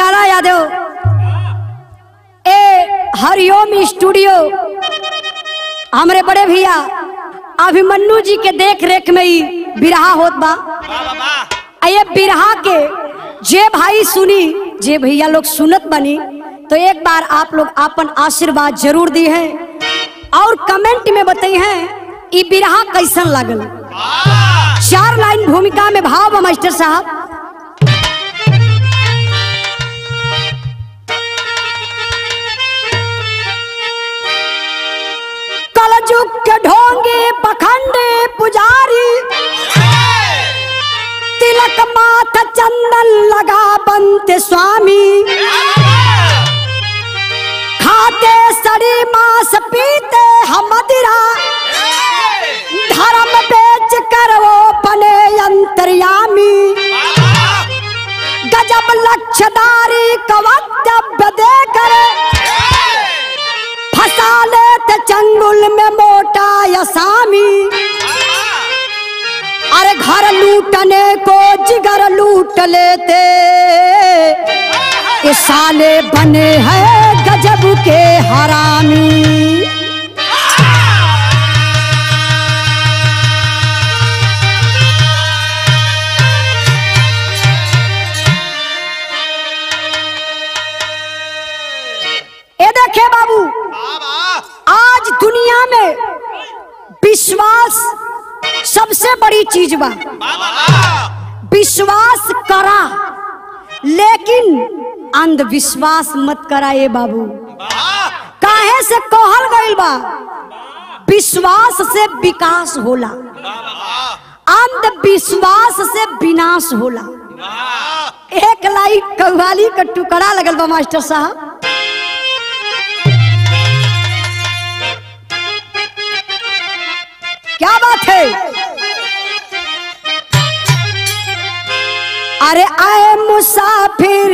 लाला यादव ए हरिओम studio हमरे बड़े भैया अभिमन्यु जी के देख रेख में ही बिरहा होत बा आ ये बिरहा के जे भाई सुनी जे भैया लोग सुनत बनी तो एक बार आप लोग अपन आशीर्वाद जरूर दी है और कमेंट में बताई है ई बिरहा कैसन लागल चार लाइन भूमिका में भाव बा मास्टर साहब कलजुग के ढोंगे पखंडे पुजारी तिलक माथ चंदन लगा बनते स्वामी खाते सड़ी मांस पीते हम मदिरा धर्म बेच कर वो बने अंतर्यामी गजब लक्ष्यदारी का वक्तव्य देकर फंसा लेते चंगुल में मोटा यसामी अरे घर लूटने को जिगर लूट लेते ये साले बने हैं गजब के हरामी ये देखे बाबू आज दुनिया में विश्वास सबसे बड़ी चीज बा विश्वास करा लेकिन अंधविश्वास मत करा ये बाबू काहे से कहल गइल बा विश्वास से विकास होला अंधविश्वास से विनाश होला एक लाई कव्वाली का टुकड़ा लगल बा मास्टर साहब क्या बात है अरे आए मुसाफिर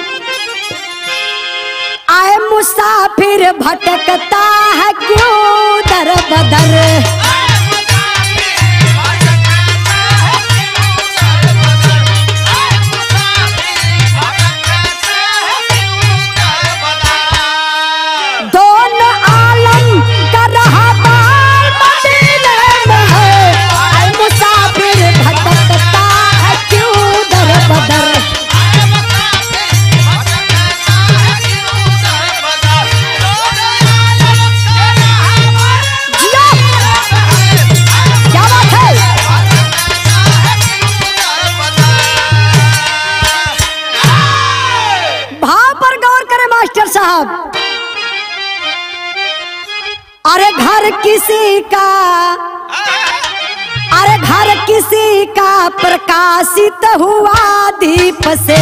आए मुसाफिर भटकता है क्यों दर बदर दोनों आलम का रहा बाल मदीने में है आए मुसाफिर भटकता है क्यों दर बदर जिया क्या बात है भाव पर गौर करें मास्टर साहब अरे घर किसी का अरे घर किसी का प्रकाशित हुआ दीप से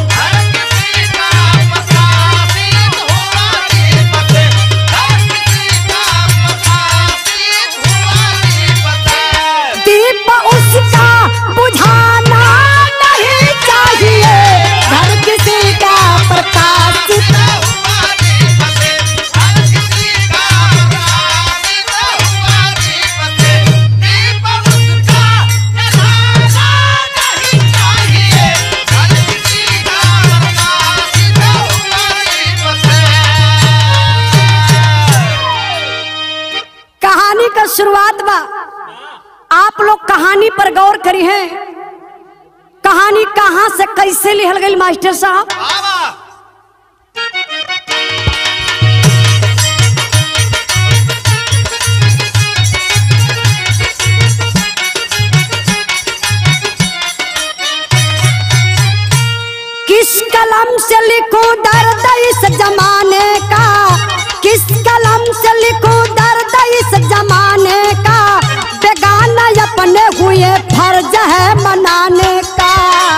दीप उसका बुझाना नहीं चाहिए घर किसी का प्रकाशित कहानी का शुरुआत बा आप लोग कहानी पर गौर करी है कहानी कहाँ से कैसे लिखल गई मास्टर साहब किस कलम से लिखूं दर्द इस जमाने का किस कलम से लिखूं दर्द इस जमाने का बेगाना अपने हुए फर्ज है मनाने का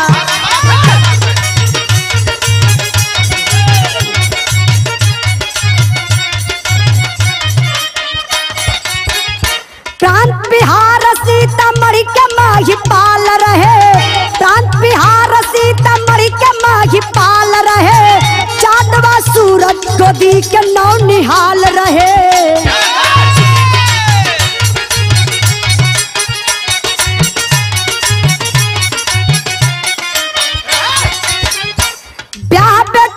प्रांत बिहार सीतामढ़ी के माही पाल रहे प्रांत बिहार सीतामढ़ी के माही पाल रहे चांदवा सूरज गोदी के नौ निहाल रहे ब्याह पे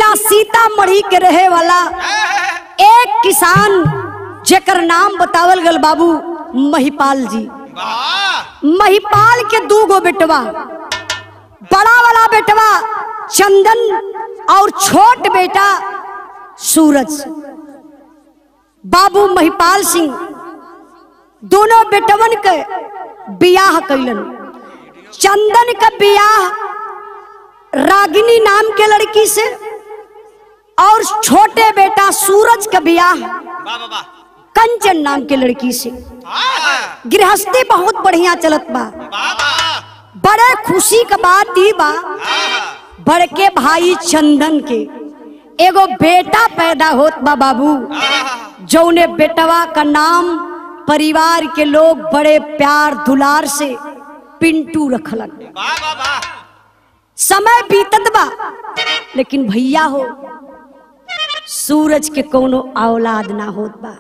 जिला सीतामढ़ी के रहे वाला एक किसान जेकर नाम बतावल गल बाबू महिपाल जी वाह महिपाल के दू गो बेटवा बड़ा वाला बेटवा चंदन और छोट बेटा सूरज बाबू महिपाल सिंह दोनों बेटवन के बियाह कैलन चंदन का बियाह रागिनी नाम के लड़की से और छोटे बेटा सूरज का बियाह वाह वाह वाह कंचन नाम के लड़की से वाह गृहस्थी बहुत बढ़िया चलत बा वाह बड़े खुशी का बात ई बा वाह बड़के भाई चंदन के एगो बेटा पैदा होत बा बाबू जौने बेटवा का नाम परिवार के लोग बड़े प्यार दुलार से पिंटू रखलन वाह वाह वाह समय बीतत बा लेकिन भैया हो सूरज के कोनो औलाद ना होत बा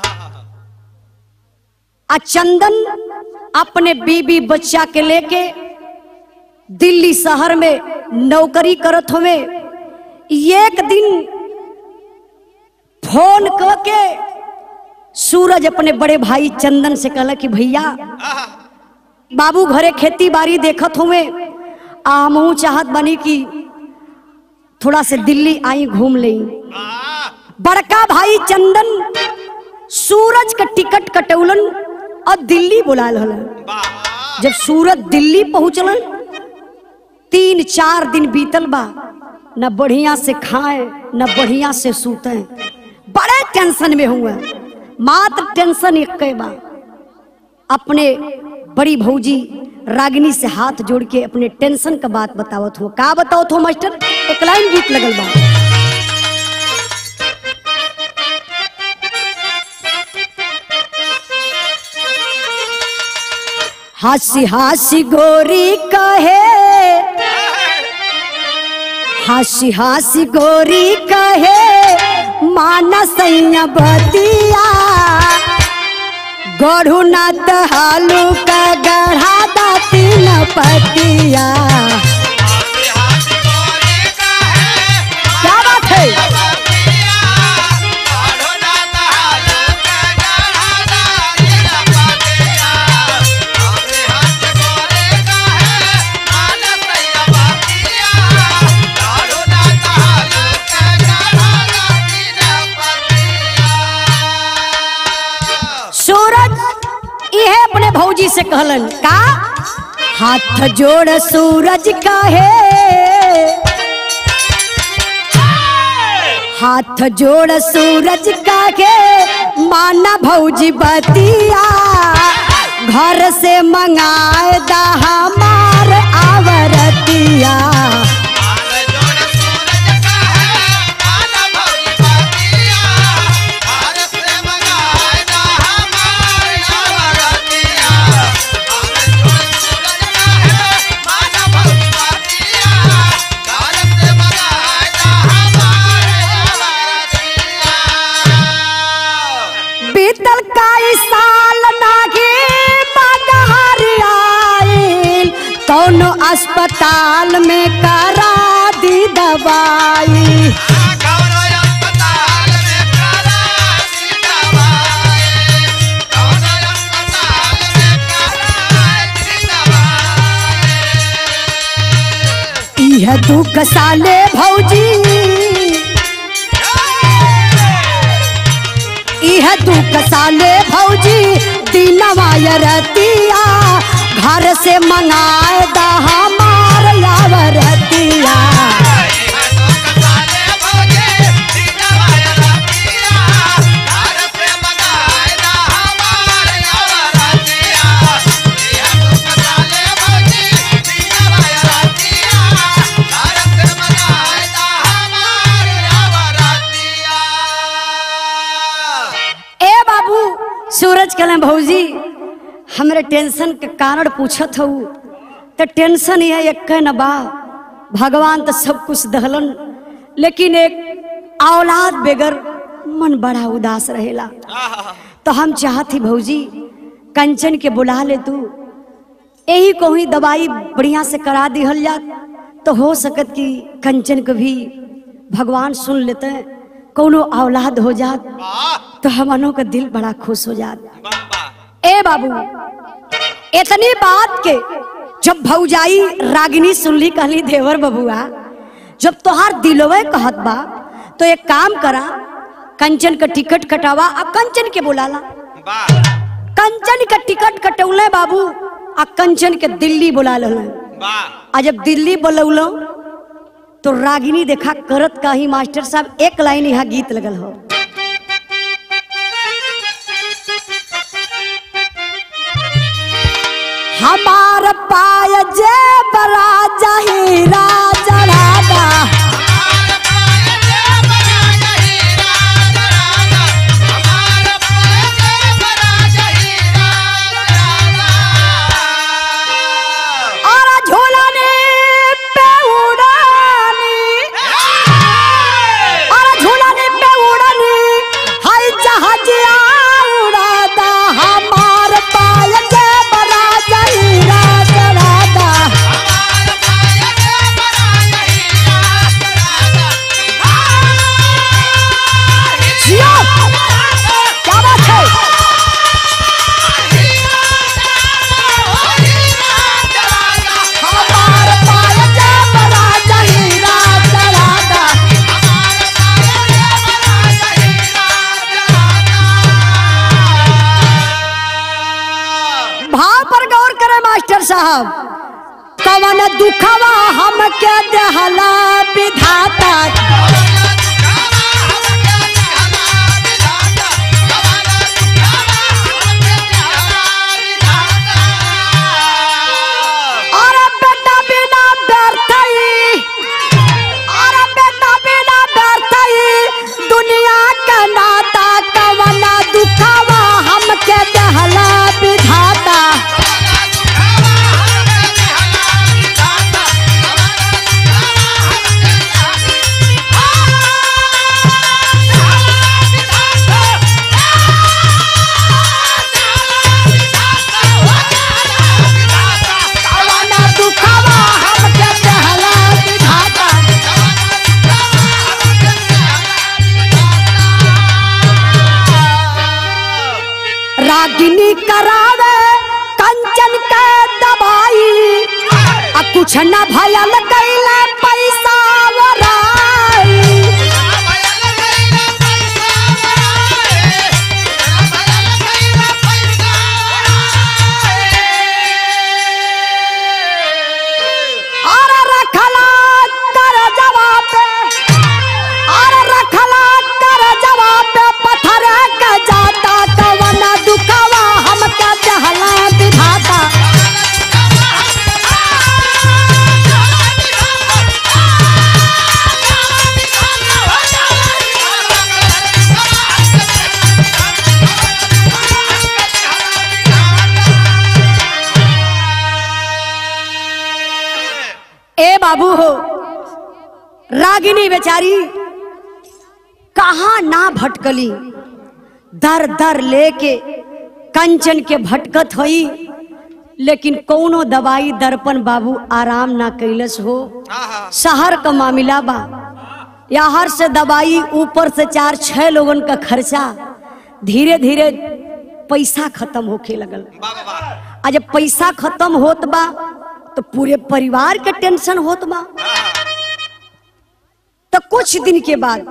आ चंदन अपने बीबी बच्चा के लेके दिल्ली शहर में नौकरी करत हवे एक दिन फोन करके सूरज अपने बड़े भाई चंदन से कहला कि भैया बाबू घरे खेती बाड़ी देखत हुए आ हमहू चाहत बनी कि थोड़ा से दिल्ली आई घूम ले बड़का भाई चंदन सूरज का टिकट कटौलन और दिल्ली बुलाल हलन जब सूरज दिल्ली पहुंचलन तीन चार दिन बीतल बा न बढ़िया से खाए न बढ़िया से सूते बड़े टेंशन में हुए मात्र टेंशन एक बा अपने बड़ी भौजी रागिनी से हाथ जोड़ के अपने टेंशन का बात बतावत हो का बतावत हो मास्टर एक लाइन गीत लगल बा हासी हासी गोरी कहे हासी हासी गोरी कहे मानस बतिया गढ़ू नाथ हालू का गढ़ा दाती न पतिया क्या बात है सूरज यह अपने भौजी से कहलन का हाथ जोड़ सूरज का है हाथ जोड़ सूरज का के माना भौजी बतिया घर से मंगाए दा हमार आवरतिया बीतल काई साल नागे मगहर आइल कौनो अस्पताल में करा दी दवाई यह दुख साले भौजी यह दुख साले भौजी दिनवा रतिया घर से मंगाए दा हमार यावरतिया ए बाबू सूरज कहले भौजी हमरे टेंशन के कारण पूछत हूँ तो टेंशन ये एक न बा भगवान तो सब कुछ दहलन लेकिन एक औलाद बेगर मन बड़ा उदास रहेला तो हम चाहती भौजी कंचन के बुला ले तू यही को ही दवाई बढ़िया से करा दिहल जात तो हो सकत कि कंचन को भी भगवान सुन लेते हैं कोनो औलाद हो जात वाह तो हमनों का दिल बड़ा खुश हो जात वाह वाह ए बाबू इतनी बात के जब भौजाई रागिनी सुनली कहली देवर बबुआ जब तोहार दिलवे कहत बा तो एक काम करा कंचन का टिकट कटावा आ कंचन के बुलाला वाह कंचन का टिकट कटौले बाबू आ कंचन के दिल्ली बुला लल वाह आ जब दिल्ली बुलौलो तो रागिनी देखा करत का ही मास्टर साहब एक लाइन यहाँ गीत लगल हो हमार पाय जे बरा जहीरा चढ़ादा और झूलने पे उड़ानी और झूलने पे उड़ानी हाय जहाज उड़ादा हमार पाय जे बरा जहीरा चढ़ादा जियो क्या बात है हमार पाय जे बरा जहीरा चढ़ादा भाव पर गौर करे मास्टर साहब कवन दुखवा हमके देहला विधाता और बेटा बिना व्यर्थई और बेटा बिना व्यर्थई दुनिया का नाता कवन दुखवा हमके देहला विधाता कवन दुखवा हमके देहला विधाता रागिनी करावे कंचन के दवाई आ कुछ न भयल कैला पैसा वराई और रखला कर जवाब और रखला कर जवाब पत्थर के जाता कवन दुखवा हमके दहला विधाता ए बाबू हो रागिनी बेचारी कहाँ ना भटकली दर दर लेके कंचन के भटकत होई लेकिन कौनो दवाई दर्पण बाबू आराम ना कैलस हो आहा शहर का मामला बा यहाँ से दवाई ऊपर से चार छह लोगन का खर्चा धीरे धीरे पैसा खत्म होके लगल वाह वाह आ जब पैसा खत्म होत बा तो पूरे परिवार के टेंशन होत बा तो कुछ दिन के बाद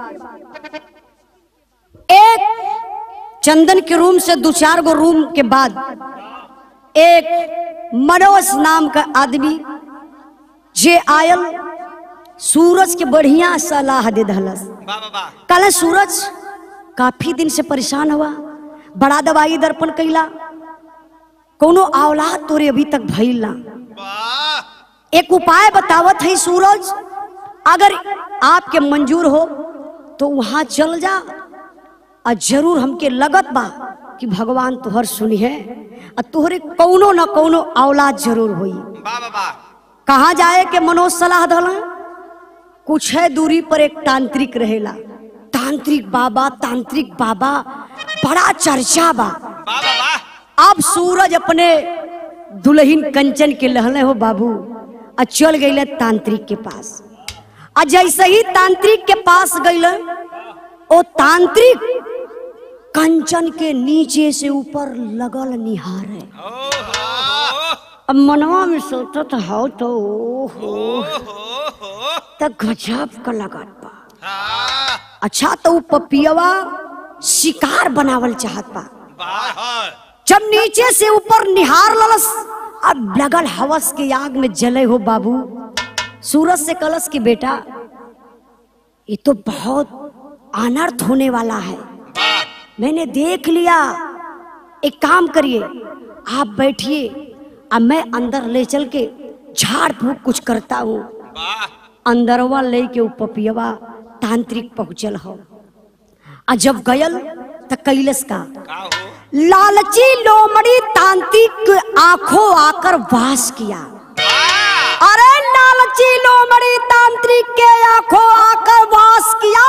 एक चंदन के रूम से दो चार गो रूम के बाद एक मनोज नाम का आदमी जे आयल सूरज के बढ़िया सलाह दे दहलस वाह वाह कल सूरज काफी दिन से परेशान हुआ बड़ा दवाई दर्पण कैला कोनो औलाद तोरे अभी तक भइल ना वाह एक उपाय बतावत है सूरज अगर आपके मंजूर हो तो वहां चल जा और जरूर हमके लगत बा कि भगवान तुहर सुनी है और तुहरे कौनो न कौनो औलाद जरूर होई वाह वाह कहाँ जाए के मनोज सलाह दला कुछ है दूरी पर एक तांत्रिक रहेला तांत्रिक बाबा तांत्रिक बाबा बड़ा चर्चा बा वाह वाह अब सूरज अपने दुल्हन कंचन के लहले हो बाबू और चल गईले तांत्रिक के पास आ जैसे ही तांत्रिक के पास गईल ओ तांत्रिक कंचन के नीचे से ऊपर लगल निहारे अब मनवा में सोचत हो तो ओहो त गजब का लगत बा अच्छा तो ऊ पपियवा शिकार बनावल चाहत बा जब नीचे से ऊपर निहार ललस अब लगल हवस के आग में जले हो बाबू सूरज से कलश की बेटा ये तो बहुत अनर्थ होने वाला है मैंने देख लिया एक काम करिए आप बैठिए अब मैं अंदर ले चल के झाड़ फूक कुछ करता हूँ अंदरवा ले के ऊ पपियवा तांत्रिक पहुंचल हो आ जब गयल त कैलस का लालची लोमड़ी तांत्रिक आंखों आकर वास किया अरे लालची लोमड़ी तांत्रिक के आंखों आकर वास किया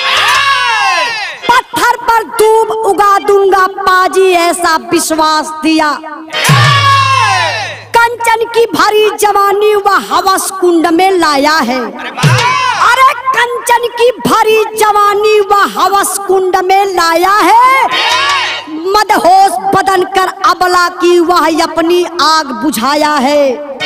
पत्थर पर दूब उगा दूंगा पाजी ऐसा विश्वास दिया कंचन की भरी जवानी वह हवस कुंड में लाया है अरे कंचन की भरी जवानी वह हवस कुंड में लाया है मदहोश बदन कर अबला की वह अपनी आग बुझाया है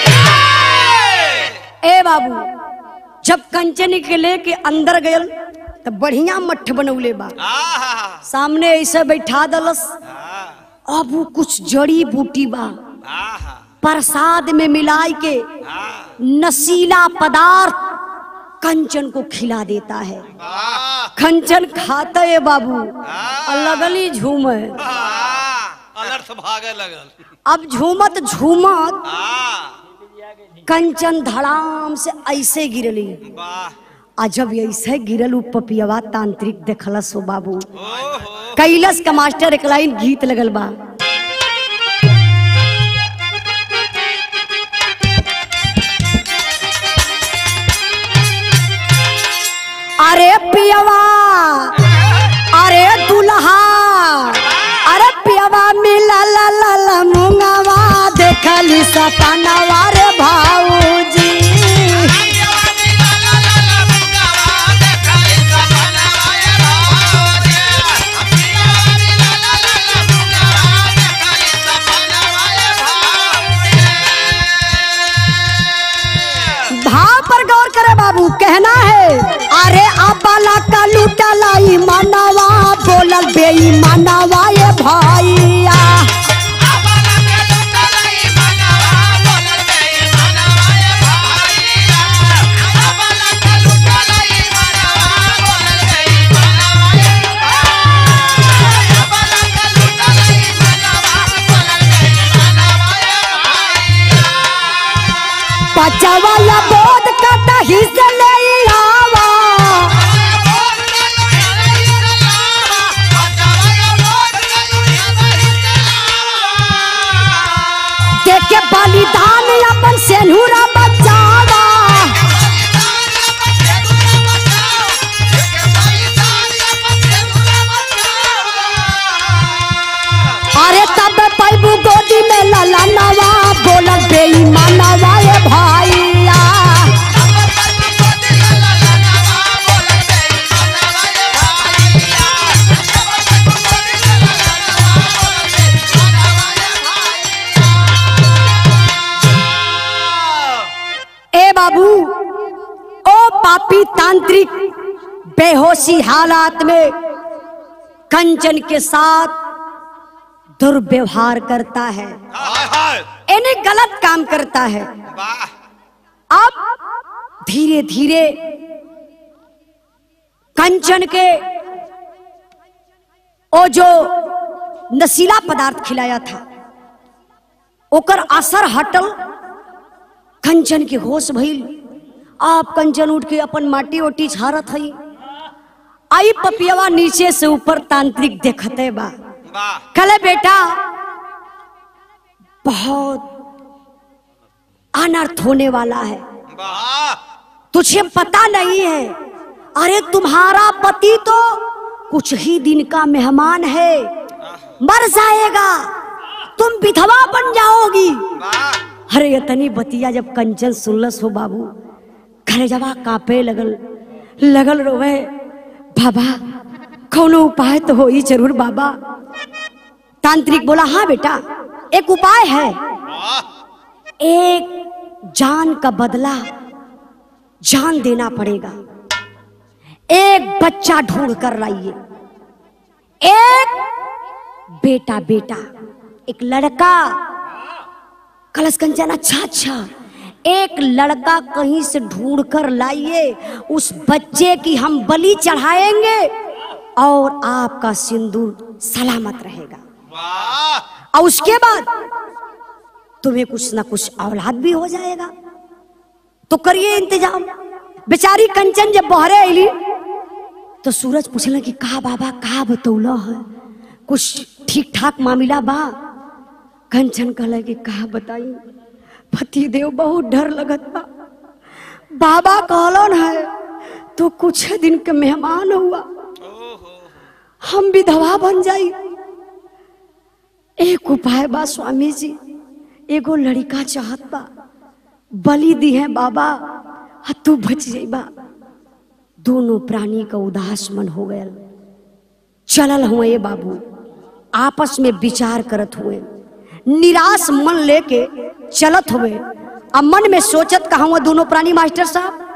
ए बाबू जब कंचन के लेके अंदर गयल तो बढ़िया मठ बनौले बा सामने ऐसे बैठा दलस अब वो कुछ जड़ी बूटी बा प्रसाद में मिलाई के नशीला पदार्थ कंचन को खिला देता है कंचन खाता है बाबू और लगली झूमे अनर्थ भागे लगल अब झूमत झूमत हाँ कंचन धड़ाम से ऐसे गिरली वाह आ जब ऐसे गिरल उ पपियवा तांत्रिक देखलस हो बाबू ओहो कैलस का मास्टर एक लाइन गीत लगल बा अरे पियवा अरे दुल्हा अरे पियवा मिला ला ला ला मुंगवा देखली सपनवा रे भाऊजी भाव पर गौर करे बाबू कहना है अरे अबाला का लूटा लाई मनवा बोलल बेई मनवा ये भैया पचवाला बोध कटा हिस्से ले आवा देखे बलिदान अपन सेनुरा बचावा अरे तब पैबू गोदी में लला नवा बोलल बेई मनवा ये भैया ए बाबू ओ पापी तांत्रिक बेहोशी हालात में कंचन के साथ दुर्व्यवहार करता है हाय हाय इन्हें गलत काम करता है वाह अब धीरे धीरे कंचन के ओ जो नशीला पदार्थ खिलाया था ओकर असर हटल कंचन के होश भइल आप कंचन उठ के अपन माटी ओटी झारत हई आई पपियवा नीचे से ऊपर तांत्रिक देखते बा वाह कले बेटा बहुत अनर्थ होने वाला है वाह तुझे पता नहीं है अरे तुम्हारा पति तो कुछ ही दिन का मेहमान है मर जाएगा तुम विधवा बन जाओगी वाह अरे इतनी बतिया जब कंचन सुनलस हो बाबू खरेजवा कांपे लगल लगल रोवे बाबा कौनो उपाय तो हो ही जरूर बाबा तांत्रिक बोला हाँ बेटा एक उपाय है वाह एक जान का बदला जान देना पड़ेगा एक बच्चा ढूंढ कर लाइए एक बेटा बेटा एक लड़का कलश कंचन अच्छा अच्छा एक लड़का कहीं से ढूंढ कर लाइए उस बच्चे की हम बलि चढ़ाएंगे और आपका सिंदूर सलामत रहेगा वाह और उसके बाद तुम्हें कुछ ना कुछ औलाद भी हो जाएगा तो करिए इंतजाम बेचारी कंचन जब बहरे अली तो सूरज पूछल कि कहा बाबा कहा बतौला है कुछ ठीक ठाक मामला बा कंचन कहला कि कहा बताई पति देव बहुत डर लगत बा बाबा कहलन है तो कुछ दिन के मेहमान हुआ ओहो हम विधवा बन जाई एक उपाय बा स्वामी जी एगो लड़का चाहत बा बलि दी है बाबा आ तू बच जाइबा दोनों प्राणी का उदास मन हो गया चलल हुए बाबू आपस में विचार करत हुए निराश मन लेके चलत हुए अब मन में सोचत कहा हुआ दोनों प्राणी मास्टर साहब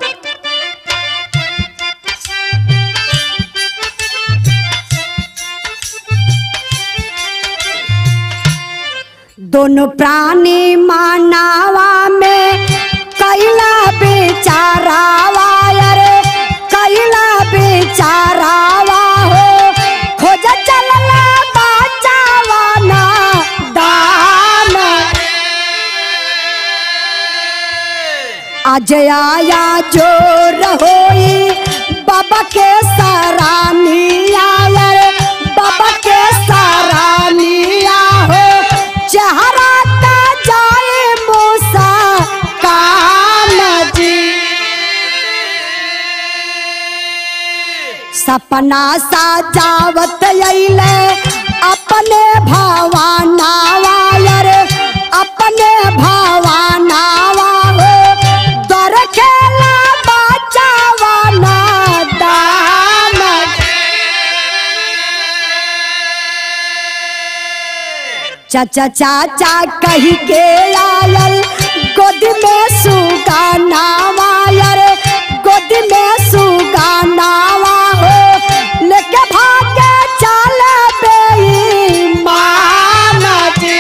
दोनों प्राणी मानावा में कैला बेचारावा अरे कैला बेचारावा हो खोज चलला बचावा ना दान आज आया जो रहोई बाबा के सरानिया रे बाबा के सरानिया हो चेहरा का जाए मूसा कान जी सपना साजावत अइले अपने भवानावा रे अपने भवानावा हो दर खेला बचावा ना दान चाचा चाचा कही के आयल गोद में सुगाना रे गोद में सुगाना हो लेके भागे चल बेईमान जी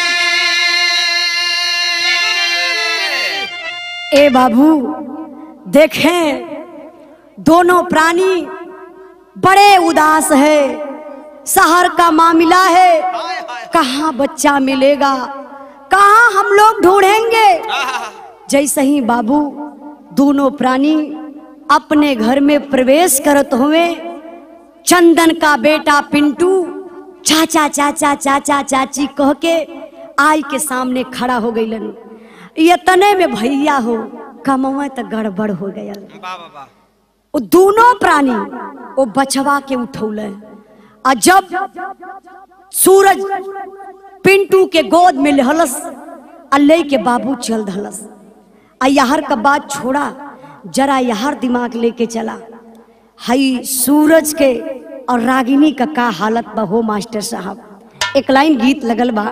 ए बाबू देखें दोनों प्राणी बड़े उदास है शहर का मामला है हाय हाय कहाँ बच्चा मिलेगा कहाँ हम लोग ढूंढेंगे आहा जैसे ही बाबू दोनों प्राणी अपने घर में प्रवेश करत हुए चंदन का बेटा पिंटू चाचा चाचा चाचा चाची कह के आई के सामने खड़ा हो गईलन ये तने में भैया हो कमवा तो गड़बड़ हो गया वाह वाह वाह वो दोनों प्राणी वो बचवा के उठौले आ जब सूरज पिंटू के गोद में लहलस आ ले के बाबू चल धलस आ यहर का बात छोड़ा जरा यहर दिमाग लेके चला हई सूरज के और रागिनी का का हालत बा हो मास्टर साहब एक लाइन गीत लगल बा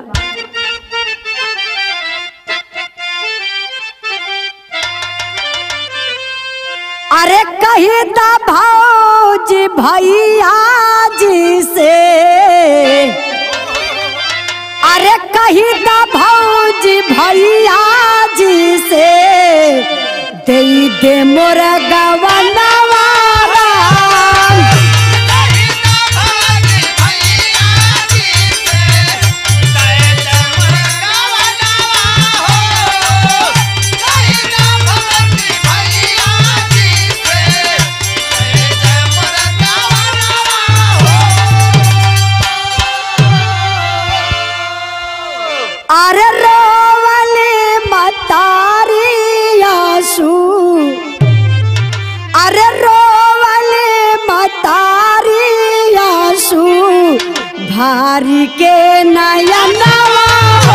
अरे कही दा भौजी भैया जी से अरे कही दा भौजी भैया जी से दे दे मोर गवनवा राम। अरे रोवले मतारी आंसू अरे रोवले मतारी आंसू भारी के नयनवा हो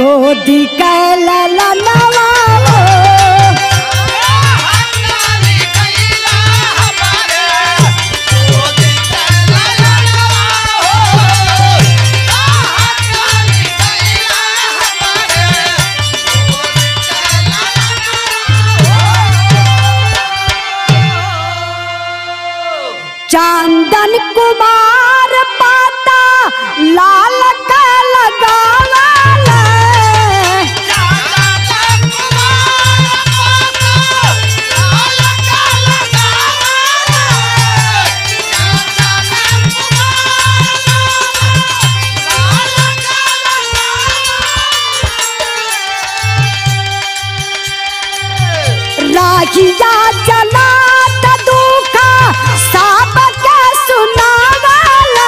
गोदी कैला नवा हो चांदन कुमार पाता लाल का लगावल राहिया चला त दुखा सब के सुनावल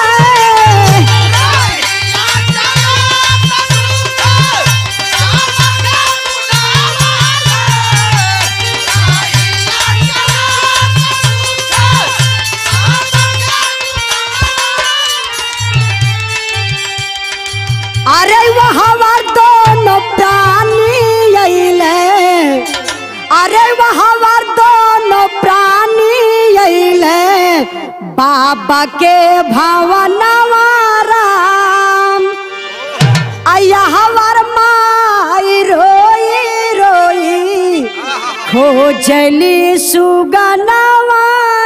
अरे वहाँ दोनों प्राणी अइले अरे वहाँ दोनों प्राणी अइले बाबा के भवनवा राम अया हवर माई रोई रोई खोजली सुगनवा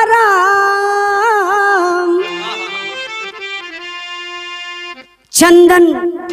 राम चंदन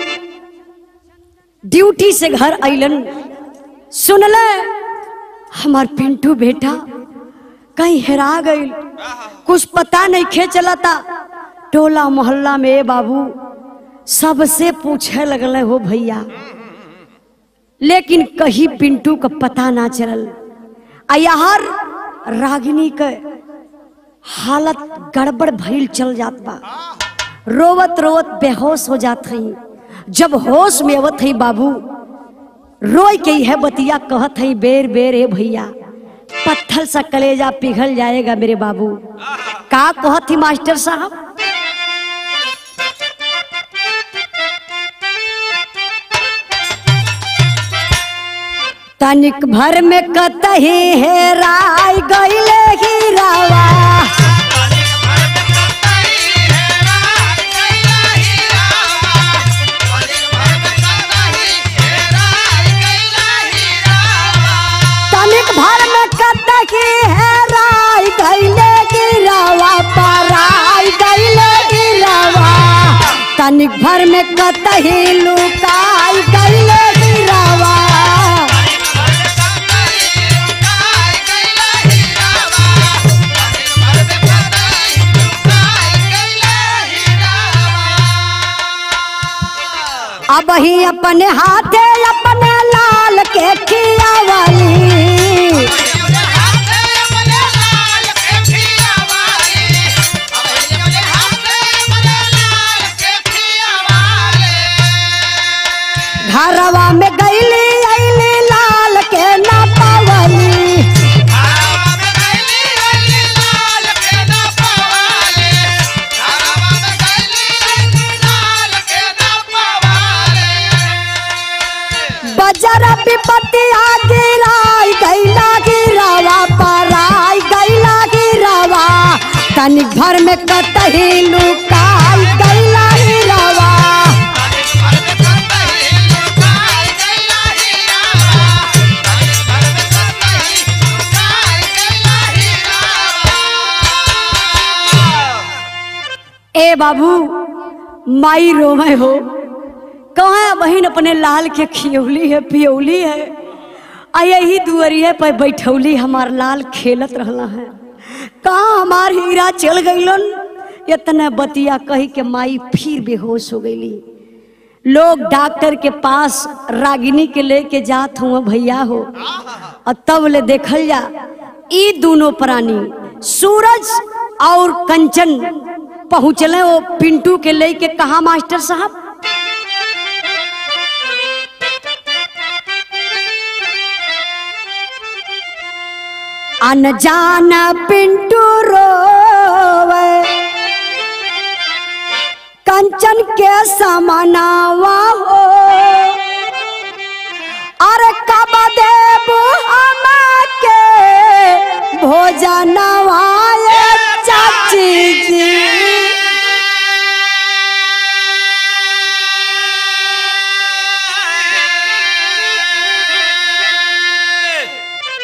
ड्यूटी से घर अइलन सुनल हमार पिंटू बेटा कहीं हेरा गई कुछ पता नहीं खे चलता टोला मोहल्ला में ए बाबू सबसे पूछे लगल हो भैया लेकिन कहीं पिंटू का पता ना चलल आ यार रागिनी के हालत गड़बड़ भइल चल जात बा रोवत रोवत बेहोश हो जात हई जब होश में आवत हई बाबू रोई के यह बतिया कहत हई बेर बेर ए भैया पत्थर सा कलेजा पिघल जाएगा मेरे बाबू का कहत ही मास्टर साहब तनिक भर में कतही हेराय गईले हीरावा तनिक भर में कतही हेराय गईले गिरावा पराय गईले गिरावा तनिक भर में कतही लुकाय गईले गिरावा अब ही अपने हाथे अपने लाल के खियावली घरवा में गईली अइली लाल के ना पावली बजर विपत्तिया गिराई गैला गिरावा पराई गैला गिरावा तनिक भर में कतही लुकाई गैला गिरावा ए बाबू माई रोमे हो कहाँ बहन अपने लाल के खियौली है पियौली है आ यही दुअरिए पर बैठौली हमार लाल खेलत रहला है कहाँ हमार हीरा चल गईलन इतना बतिया कही के माई फिर बेहोश हो गईली लोग डॉक्टर के पास रागिनी के लेके जात हुआ भैया हो और तब ले देखल जा ई दोनों प्राणी सूरज और कंचन पहुँचले वो पिंटू के लेके कहा मास्टर साहब अनजान पिंटू रोवे कंचन के समानावा हो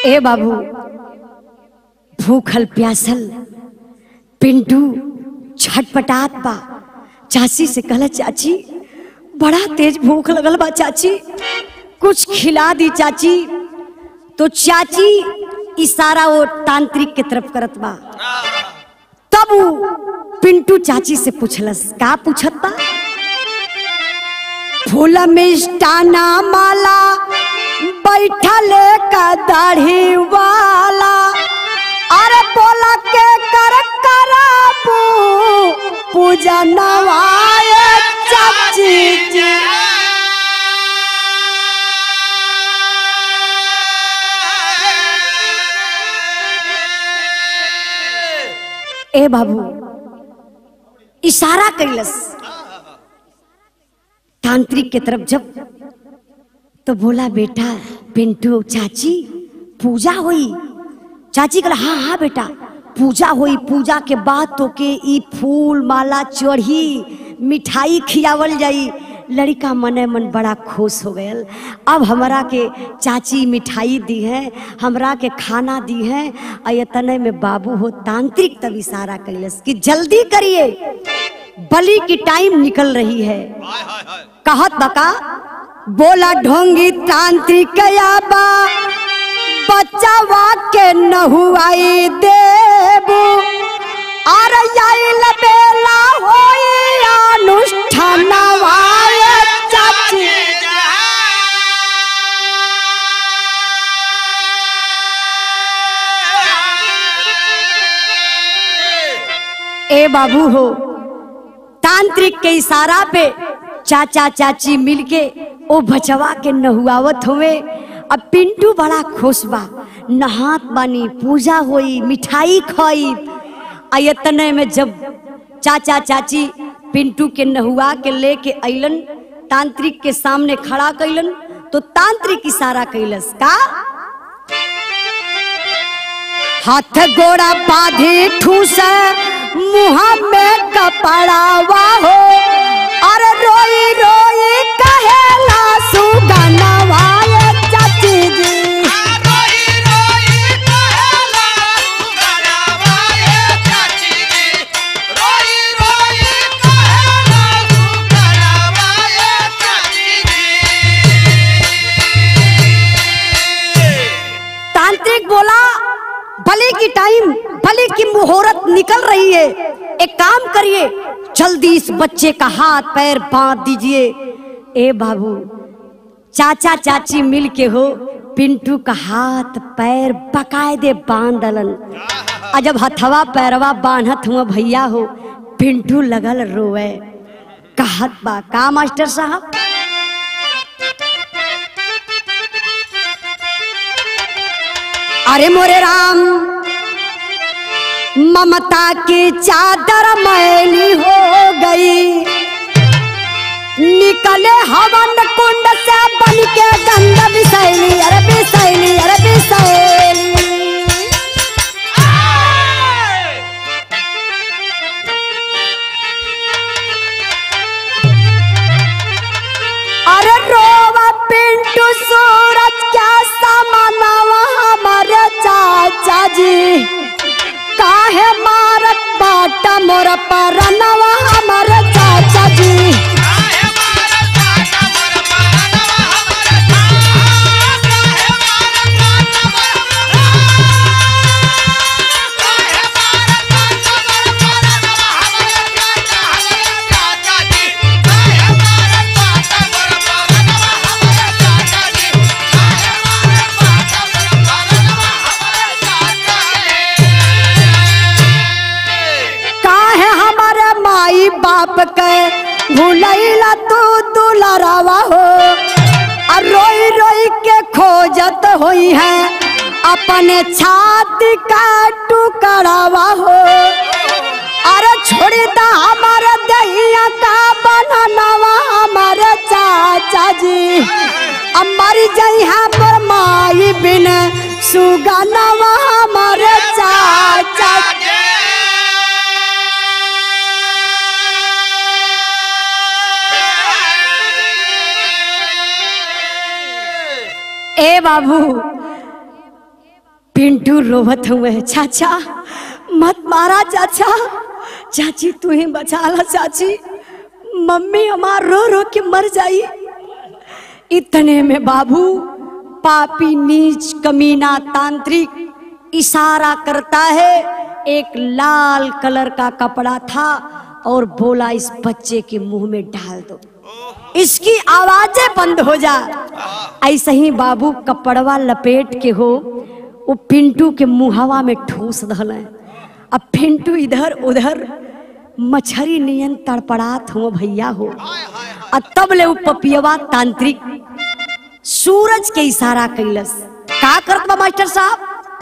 ए बाबू भूखल प्यासल पिंटू छटपटात बा चाची से कहला चाची बड़ा तेज भूख लगल बा चाची कुछ खिला दी चाची तो चाची इशारा वो तांत्रिक के तरफ करत बा तब वो पिंटू चाची से पूछलस का पूछत बा फूल मिष्टाना माला बैठल का दाढ़ी वाला अरे बोला के कर कराबू पूजा नवाए चाची जी ए बाबू इशारा कैलस तांत्रिक के तरफ जब तो बोला बेटा पिंटू चाची पूजा हुई चाची कहला हाँ हाँ बेटा पूजा हुई पूजा के बाद तो के ई फूल माला चढ़ी मिठाई खियावल जाई लड़का मने मन बड़ा खुश हो गयल अब हमरा के चाची मिठाई दी है हमरा के खाना दी है और ये तने में बाबू हो तांत्रिक तब इशारा कैलस कि जल्दी करिए बलि की टाइम निकल रही है हाय हाय हाय कहत बका बोला ढोंगी तांत्रिक याबा बच्चावा के नहुआई देबू आर आइल बेला होई अनुष्ठानवाय चाची ए बाबू हो तांत्रिक के इशारा पे चाचा चाची मिलके ओ बचवा के नहुआवत हुए अब पिंटू बड़ा खुश बा नहात बानी पूजा होई मिठाई खाई आयतने में जब चाचा चाची पिंटू के नहुआ के लेके अइलन तांत्रिक के सामने खड़ा कैलन तो तांत्रिक इशारा कैलस का हाथ गोड़ा बांधी ठूस मुँह में कपड़ावा हो अरे रोई रोई कहेला सुगनवा ये चाची जी तांत्रिक बोला बलि की टाइम बलि की मुहूर्त निकल रही है एक काम करिए जल्दी इस बच्चे का हाथ पैर बांध दीजिए ए बाबू चाचा चाची मिल के हो पिंटू का हाथ पैर बकायदे बांध दलन आ जब हथवा पैरवा बांधत हुआ भैया हो पिंटू लगल रोवे कहत बा का मास्टर साहब अरे मोरे राम ममता की चादर मैली हो गई निकले हवन कुंड से बन के गंध बिसैली अरे बिसैली अरे बिसैली अरे रोवा पिंटू सूरज क्या समानवा हमारे चाचा जी काहे मारत बाटा मोर परनवा हमारे चाचा जी काहे हमारे माई बाप के भूलैला तू दुलरावा हो और रोई रोई के खोजत होई है अपने छाती का टुकड़ावा हो अरे छोड़ी दा हमारे दहिया का बननवा हमारे चाचा जी अमर जई हमर माई बिन सुगनवा हमारे चाचा ए बाबू पिंटू रोवत हुए चाचा मत मारा चाचा चाची तू ही बचा ला चाची मम्मी हमार रो रो के मर जाई इतने में बाबू पापी नीच कमीना तांत्रिक इशारा करता है एक लाल कलर का कपड़ा था और बोला इस बच्चे के मुंह में डाल दो इसकी आवाजें बंद हो जा ऐसे ही बाबू कपड़वा लपेट के हो वो पिंटू के मुहवा में ठूस दल अब पिंटू इधर उधर मछरी नियन तड़पड़ात हो भैया हो आ तब ले वो पपियवा तांत्रिक सूरज के इशारा कैलस का करत बा मास्टर साहब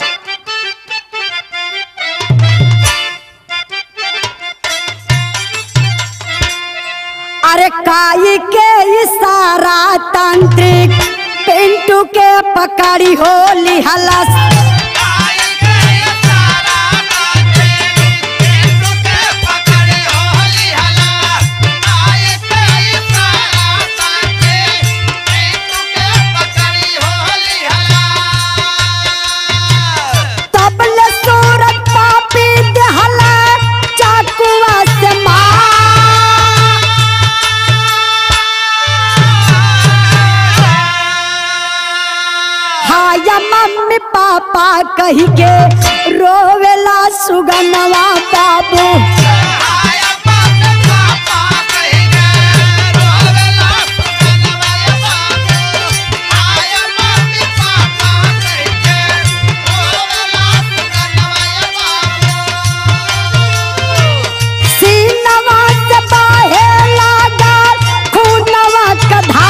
अरे काई के इशारा तांत्रिक पिंटू के पकड़ी हो लिहलस आई गए सारा बाटे पिंटू के पकड़े होली हला आई गए सारा बाटे पिंटू के पकड़ी होली हला तब ले सूरज पापी दहला चाकुआ से हाया मम्मी पापा कही के रोवेला सुगनवा बाबू आया बात पापा कहेगा रोवेला सुगनवा बाबू आया बात पापा कहेगा रोवेला सुगनवा बाबू सीनवा से बाहे लागा खूनवा कधा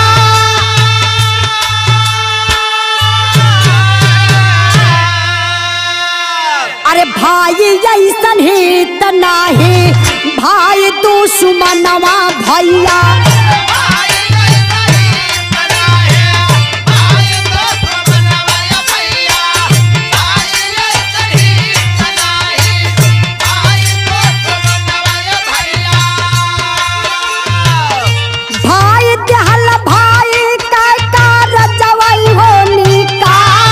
अरे भाई ऐसन ही त नाही भाई तू सुमनवा भैया भाई नहीं बनाए भाई तो बनवाया भैया भाई नहीं बनाए भाई तो बनवाया भैया भाई दहल भाई का कार जवई होनी का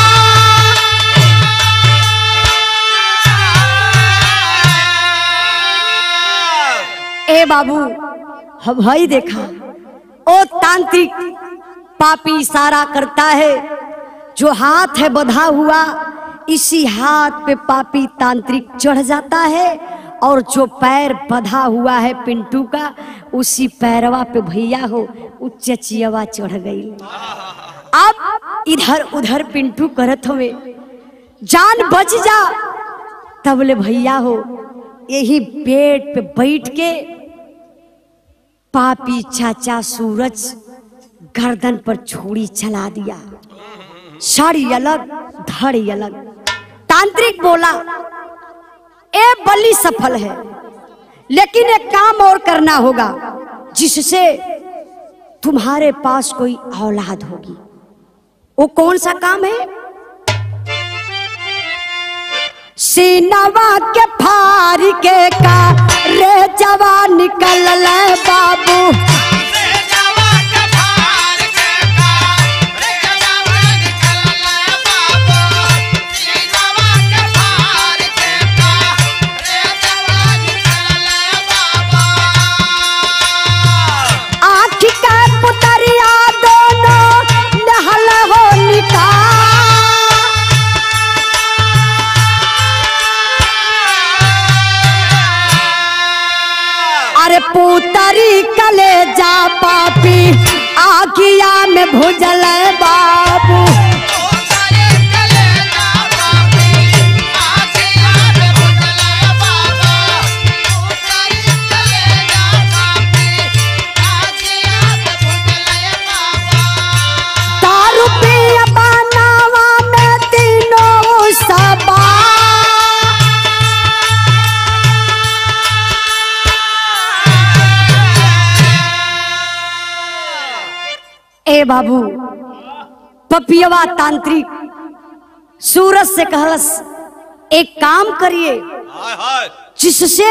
ए बाबू हम भाई देखा ओ तांत्रिक पापी इशारा करता है जो हाथ है बधा हुआ इसी हाथ पे पापी तांत्रिक चढ़ जाता है और जो पैर बधा हुआ है पिंटू का उसी पैरवा पे भैया हो उ चचियवा चढ़ गई अब इधर उधर पिंटू करत हुए जान बच जा तब ले भैया हो यही पेट पे बैठ के पापी चाचा सूरज गर्दन पर छुरी चला दिया साड़ी अलग धड़ी अलग तांत्रिक बोला ए बलि सफल है लेकिन एक काम और करना होगा जिससे तुम्हारे पास कोई औलाद होगी वो कौन सा काम है सीनवा के फार के का रे जवान निकल बाबू रे जावा के भार के का रे जावा निकल ले बाबू रे जावा के भार के का रे जावा निकल ले बाबू आँख का पुतरिया दोनों नहल हो निका अरे पुतरी कले जा पापी आखिया में भुजल बाबू ओ सारे कले ना बाबी आखे याद भुजले बाबा ओ सारे कले ना बाबी आखे याद भुजले बाबा दारू पिया बनावा में तीनों सबा ए बाबू पपियवा तांत्रिक सूरज से कहलस एक काम करिए हाय हाय जिससे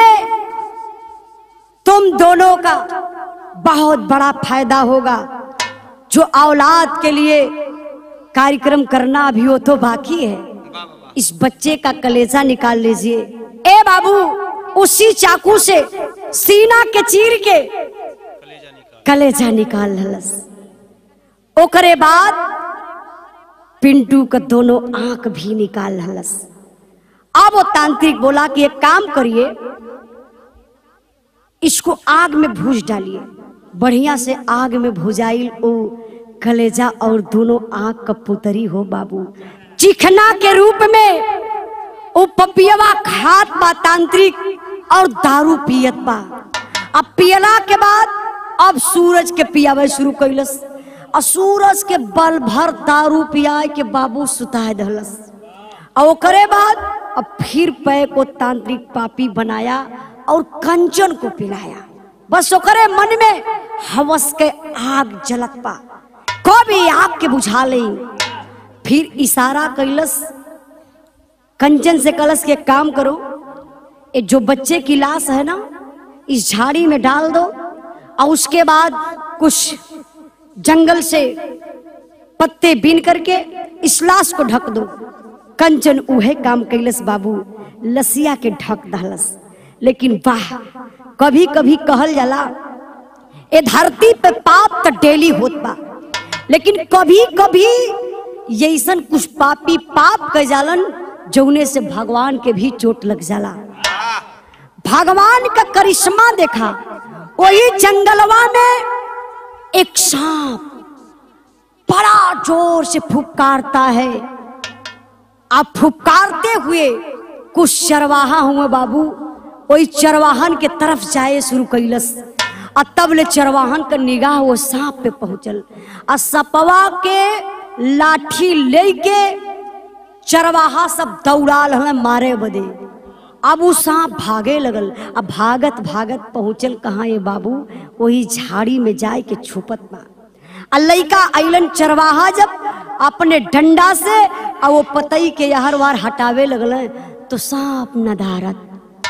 तुम दोनों का बहुत बड़ा फायदा होगा जो औलाद के लिए कार्यक्रम करना अभी वो तो बाकी है वाह वाह इस बच्चे का कलेजा निकाल लीजिए ए बाबू उसी चाकू से सीना के चीर के कलेजा निकाल ललस ओकरे बाद पिंटू का दोनों आंख भी निकाल ललस अब वो तांत्रिक बोला कि एक काम करिए इसको आग में भूज डालिए बढ़िया से आग में भुजाइल ओ कलेजा और दोनों आंख का पुतरी हो बाबू चिखना के रूप में ओ पपियवा खात बा तांत्रिक और दारू पियत बा अब पियला के बाद अब सूरज के पियावे शुरू कैलस और सूरज के बल भर दारू पियाए के बाबू सुताए दहलस और ओकरे बाद अब फिर पै को तांत्रिक पापी बनाया और कंचन को पिलाया बस ओकरे मन में हवस के आग जलत पा कभी आग के बुझा ले फिर इशारा कैलस कंचन से कलश के काम करो ये जो बच्चे की लाश है ना इस झाड़ी में डाल दो और उसके बाद कुछ जंगल से पत्ते बीन करके इस लाश को ढक दो कंचन उहे काम कैलस बाबू लसिया के ढक दहलस लेकिन वाह कभी कभी कहल जाला ए धरती पे पाप तो डेली होत बा लेकिन कभी कभी यैसन कुछ पापी पाप कर जालन जौने से भगवान के भी चोट लग जाला भगवान का करिश्मा देखा वही जंगलवा में एक सांप बड़ा जोर से फुफकारता है आप फुफकारते हुए कुछ चरवाहा हुए बाबू वही चरवाहन के तरफ जाए शुरू कैलस आ तब ले चरवाहन का निगाह वो सांप पे पहुंचल आ सपवा के लाठी लेके चरवाहा सब दौड़ाल हमें मारे बदे अब वो सांप भागे लगल अब भागत भागत पहुंचल कहाँ ये बाबू वही झाड़ी में जाए के छुपत बा आ लइका अइलन चरवाहा जब अपने डंडा से आ वो पतई के यहर वार हटावे लगल तो सांप नदारत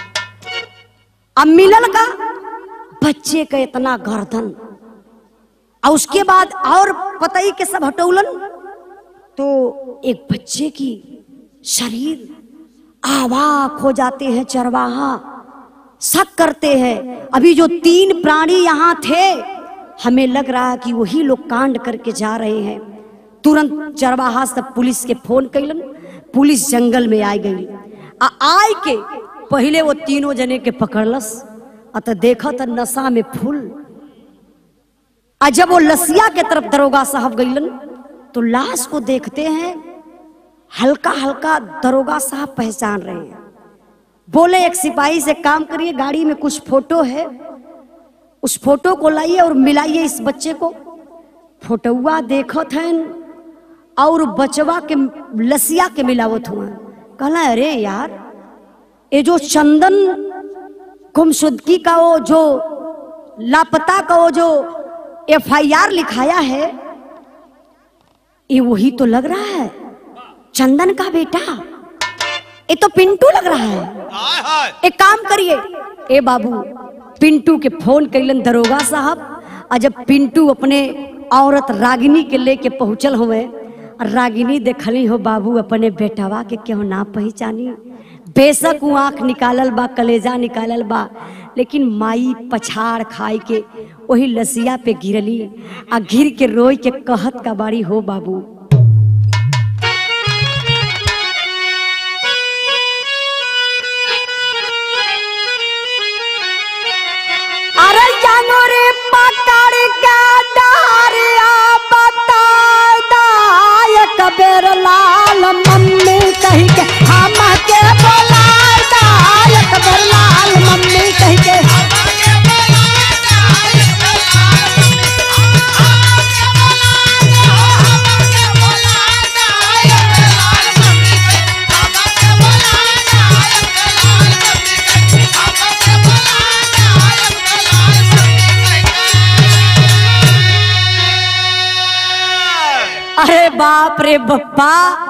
अब मिलल का बच्चे का इतना गर्दन और उसके बाद और पतई के सब हटौलन तो एक बच्चे की शरीर आवाक हो जाते हैं चरवाहा शक करते हैं अभी जो तीन प्राणी यहाँ थे हमें लग रहा है कि वही लोग कांड करके जा रहे हैं तुरंत चरवाहा सब पुलिस के फोन कैलन पुलिस जंगल में आ गई आ आय के पहले वो तीनों जने के पकड़लस आ तो देखा तो नशा में फूल आ जब वो लसिया के तरफ दरोगा साहब गईलन तो लाश को देखते हैं हल्का हल्का दरोगा साहब पहचान रहे हैं बोले एक सिपाही से काम करिए गाड़ी में कुछ फोटो है उस फोटो को लाइए और मिलाइए इस बच्चे को फोटोआ देखत हैं और बचवा के लसिया के मिलावत हुआ कहला अरे यार ये जो चंदन गुमशुदगी का वो जो लापता का वो जो एफआईआर लिखाया है ये वही तो लग रहा है चंदन का बेटा ये तो पिंटू लग रहा है हाय हाय एक काम करिए ए बाबू पिंटू के फोन कैलन दरोगा साहब और जब पिंटू अपने औरत रागिनी के लेके पहुंचल हुए रागिनी देखली हो बाबू अपने बेटवा के क्यों ना पहचानी बेशक वो आंख निकालल बा कलेजा निकालल बा लेकिन माई पछाड़ खाई के वही लसिया पे गिरली आ गिर के रोई के कहत का बाड़ी हो बाबू अरे जानो रे पकड़ के डारिया बता दायक बेर लाल मम्मी कही के हम के बोला दायक बेर लाल मम्मी कही के अरे बाप रे बप्पा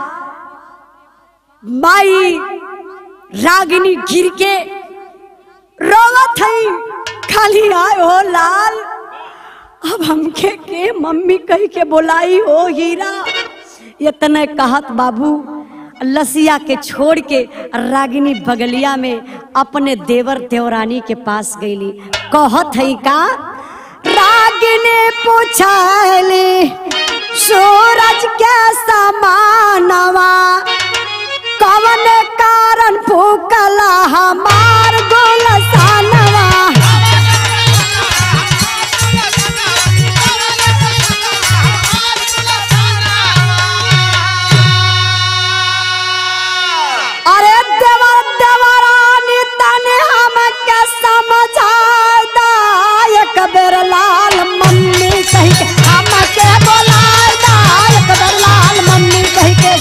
माई रागिनी गिर के रोवत हई खाली आए हो लाल अब हमके के मम्मी कही के बोलाई हो हीरा इतने कहत बाबू लसिया के छोड़ के रागिनी बगलिया में अपने देवर देवरानी के पास गईली कहत है का रागिनी पूछली सूरज के समानवा कवन कारण फूकला हमार गोलसानवा अरे देवर देवरानी तने हमके समझादा एक बेर लाल मम्मी कही के हमके बोलादा एक बेर लाल मम्मी कही के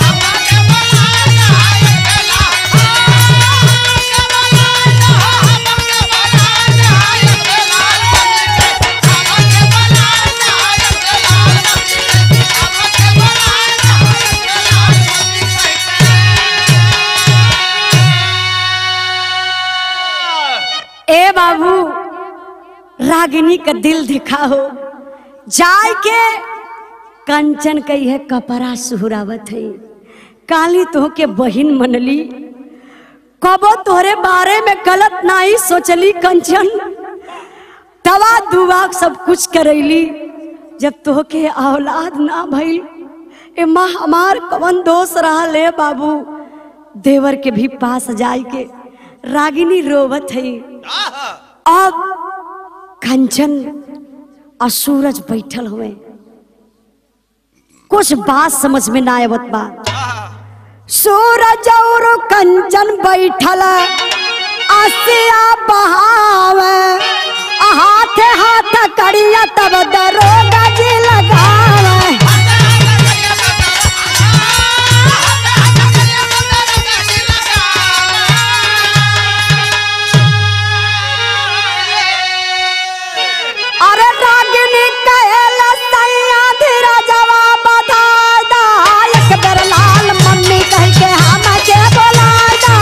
ए बाबू रागिनी का दिल दिखाओ जाय के कंचन कही है कपड़ा सुहरावत है काली तो के बहिन मनली कबो तोहरे बारे में गलत नहीं सोचली कंचन दवा दुआ सब कुछ करैली जब तोहके औलाद ना भइल ए माँ हमार कवन दोष रहा ले बाबू देवर के भी पास जाय के रागिनी रोवत है अब कंचन और सूरज बैठल हुए कुछ बात समझ में ना आवत बा सूरज और कंचन बैठल आसिया बहावे हाथे हाथ करिया तब दरोगा जी लगावे अरे रागिनी कहेला सैया धीरा जवाब दादा एक बेर लाल मम्मी कह के हम के बोलादा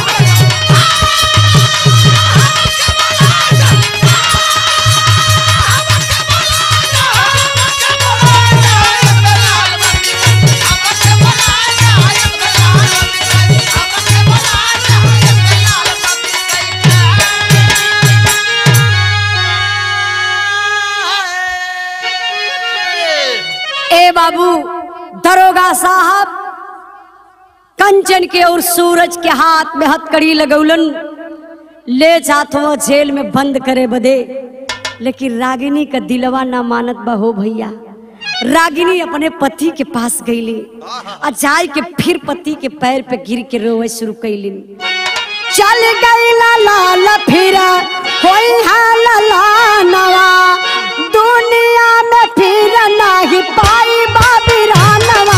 ए बाबू दरोगा साहब कंचन के और सूरज के हाथ में हथकड़ी लगौलन ले जात हो जेल में बंद करे बदे लेकिन रागिनी का दिलवा ना मानत बा हो भैया रागिनी अपने पति के पास गईली आ जाय के फिर पति के पैर पे गिर के रोवे शुरू कैली चल गई लाल फिरा कोई हाल नवा दुनिया में फिर नहीं पाई बाबी रानवा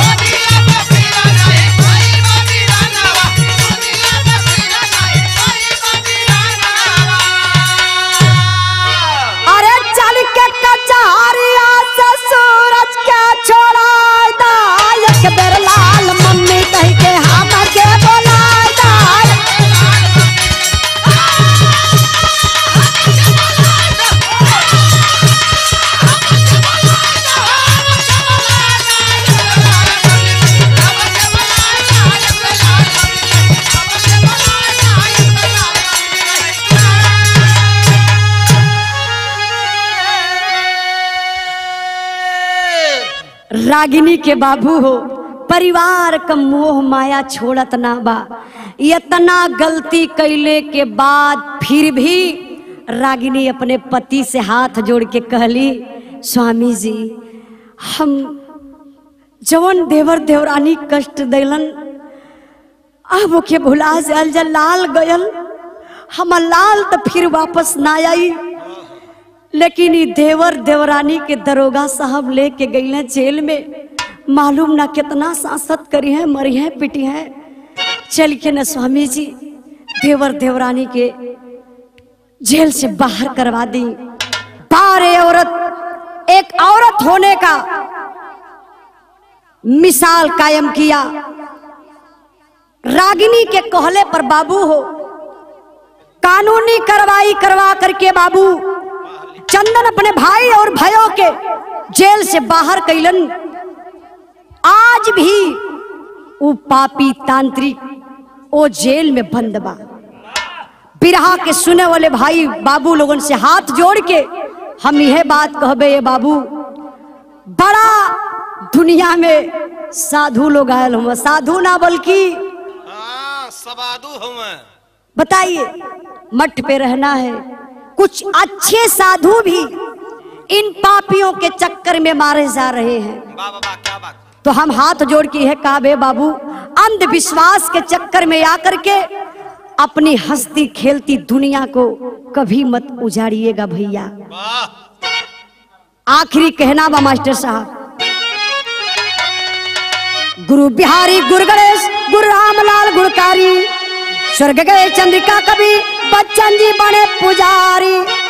अरे चल के कचहरिया से सूरज के छोड़ा दा एक बेर लाल मम्मी कह के हम के बोला दा रागिनी के बाबू हो परिवार का मोह माया छोड़त ना बा इतना गलती कैले के बाद फिर भी रागिनी अपने पति से हाथ जोड़ के कहली स्वामी जी हम जवन देवर देवरानी कष्ट दिलन अब ओके भुला जाल जा लाल गयल हम लाल तो फिर वापस ना आई लेकिन ई देवर देवरानी के दरोगा साहब लेके गई हैं जेल में मालूम ना कितना सांसत करी है मरी है पिटी है चल के न स्वामी जी देवर देवरानी के जेल से बाहर करवा दी बारे औरत एक औरत होने का मिसाल कायम किया रागिनी के कहले पर बाबू हो कानूनी कार्रवाई करवा करके बाबू चंदन अपने भाई और भाइयों के जेल से बाहर कैलन आज भी उ पापी तांत्रिक ओ जेल में बंद बा बिरहा के सुने वाले भाई बाबू लोगन से हाथ जोड़ के हम यह बात कहबे ये बाबू बड़ा दुनिया में साधु लोग आयल हम साधु ना बल्कि हाँ सबादू हुए बताइए मठ पे रहना है कुछ अच्छे साधु भी इन पापियों के चक्कर में मारे जा रहे हैं वाह वाह वाह क्या बात तो हम हाथ जोड़ के यह कहा बे बाबू अंधविश्वास के चक्कर में आकर के अपनी हंसती खेलती दुनिया को कभी मत उजाड़िएगा भैया वाह आखिरी कहना बा मास्टर साहब गुरु बिहारी गुरु गणेश गुरु रामलाल गुणकारी स्वर्ग गए चंद्रिका कवि बच्चन जी बने पुजारी